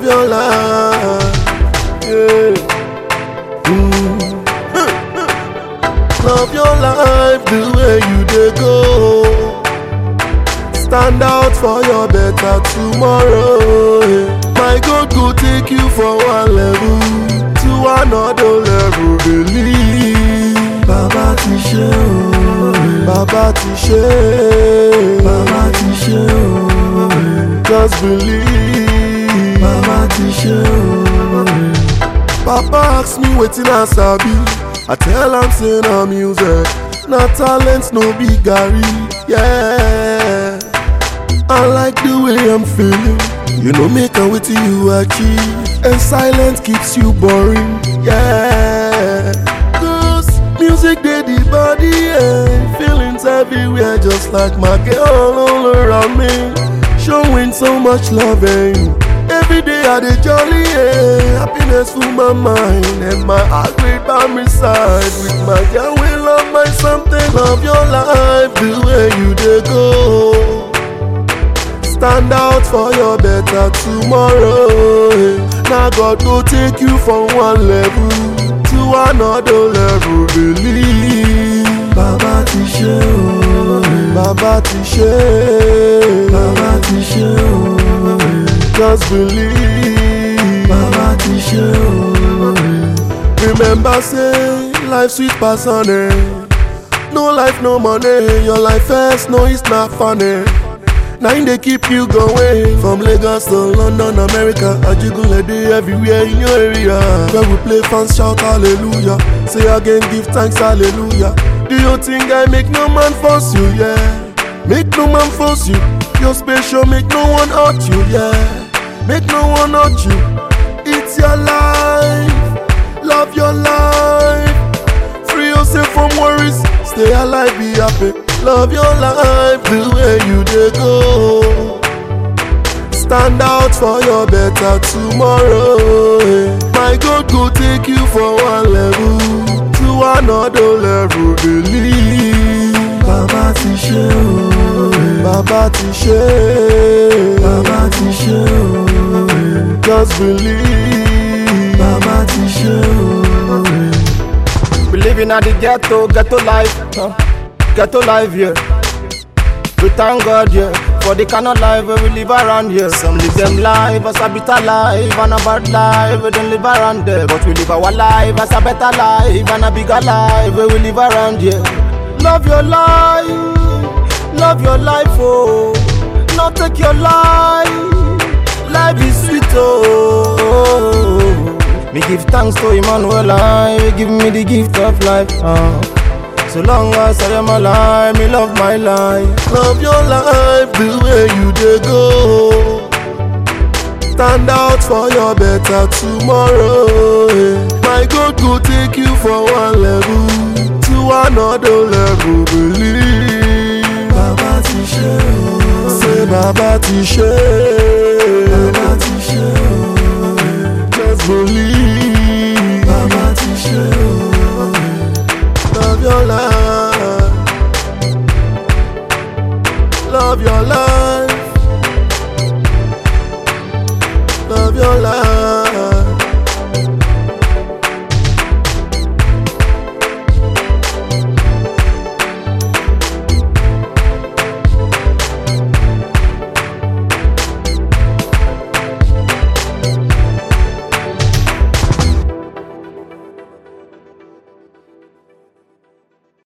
your life. Yeah. Mm. Love your life the way you dey go. Stand out for your better tomorrow. yeah. My God go take you from one level to another level. Believe. Bàbá ti ṣe o. Bàbá ti ṣe. Bàbá ti ṣe o. Just believe. Bàbá ti ṣe o. Papa ask me wetin I sabi. I tell am say na music, na talent no be garri. Yeah. I like the way I'm feeling. You know, make am wetin you achieve. And silence keeps you boring. Yeah. Cause music dey the body and feelings everywhere, just like my girl all around me. Showing so much loving. Every day I dey jolly, yeah. Happiness full my mind and my heart beat by my side. With my girl, we love my something. Love your life the way you dey go. Stand out for your better tomorrow. yeah. Now God go take you from one level to another level. Believe. Bàbá ti ṣe o. Bàbá ti ṣe. Bàbá ti ṣe o. Just believe. Bàbá ti ṣe o. Remember say life sweet pass honey. No life, no money. Your life first, no, it's not funny. Now in they keep you going From Lagos to London, America Ajigunle dey everywhere in your area Where we play fans shout hallelujah Say again give thanks hallelujah Do you think I make no man force you, yeah Make no man force you You're special, make no one hurt you, yeah Make no one hurt you It's your life Love your life Free yourself from worries. Stay alive, be happy. Love your life the way you dey go. Stand out for your better tomorrow. eh. My God go take you from one level to another level. Believe. Bàbá ti ṣe o. Bàbá ti ṣe. Bàbá ti ṣe o. Just believe. Bàbá ti ṣe o. We living at the ghetto, ghetto life, huh? ghetto life, yeah. We thank God, yeah, for the kind of life where we live around here. Some live them life as a bitter life and a bad life, we don't live around there. But we live our life as a better life and a bigger life where we live around here. Love your life, love your life, oh. Not take your life, life is sweet, oh. Me give thanks to Emmanuel, I give me the gift of life. Uh. So long as I am alive, me love my life. Love your life the way you dey go. Stand out for your better tomorrow. eh. My God go take you from one level to another level. Believe. Bàbá ti ṣe o. Say Bàbá ti ṣe. Bàbá ti ṣe o. Just believe.